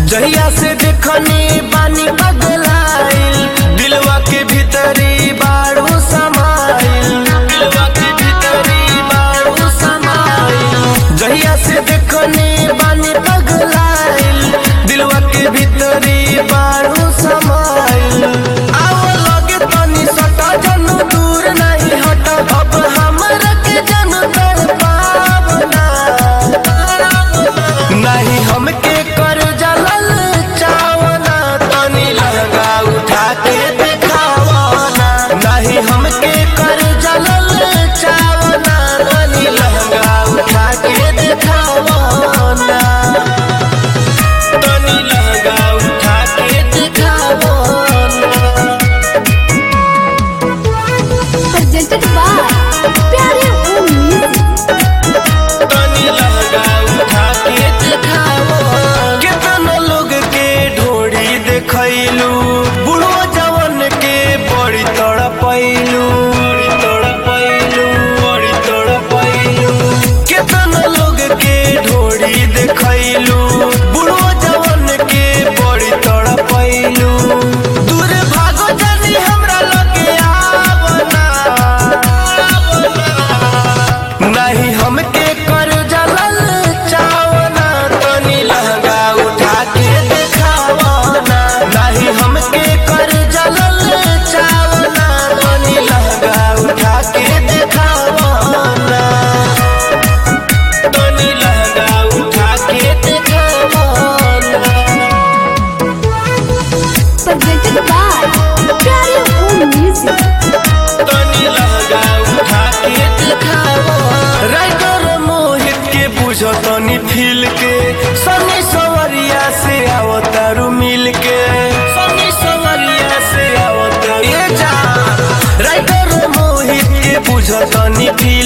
जहिया से देखनी बानी बदलाइल दिलवा के भीतरी बारू समाइल दिलवा के भीतरी बारू समाइल जहिया से देखनी बानी बदलाइल दिलवा के भीतरी बारू समाइल आओ लगे तनी सटा जनु दूर नहीं हट अब हमरा के जन कर पावना नहीं हमके कर जलल चावना तनी लहंगा उठा के दिखावना नहीं हमके कर जलल चावना तनी लहंगा उठा के दिखावना तनी लहंगा उठा के दिखावना presented by प्यारे ओ म्यूजिक तनी लहंगा उठा के दिखावो केतना लोग के ढोड़ी देखैलू बुढ़ो जवन के बड़ी तड़पैलू बड़ी तड़पैलू बड़ी तड़पैलू केतना लोग के ढोड़ी देखैलू बुढ़ो जवन के बड़ी तड़पैलू दूर भागो जल्दी हमरा लगे आवना नहीं हमके कर जलल चावना तनी लहंगा उठा के दिखावना नहीं हमके कर जलल चावना तनी लहंगा उठा के दिखावना तनी लहंगा उठा के दिखावना presented by प्यारे ओ म्यूजिक तनी लहंगा उठा के दिखावो राइटर मोहित के बुझो तनी फील के सनी सवरिया से आओ तारू मिल के सनी सवरिया से आओ तारू ये जा राइटर मोहित के बुझो तनी फील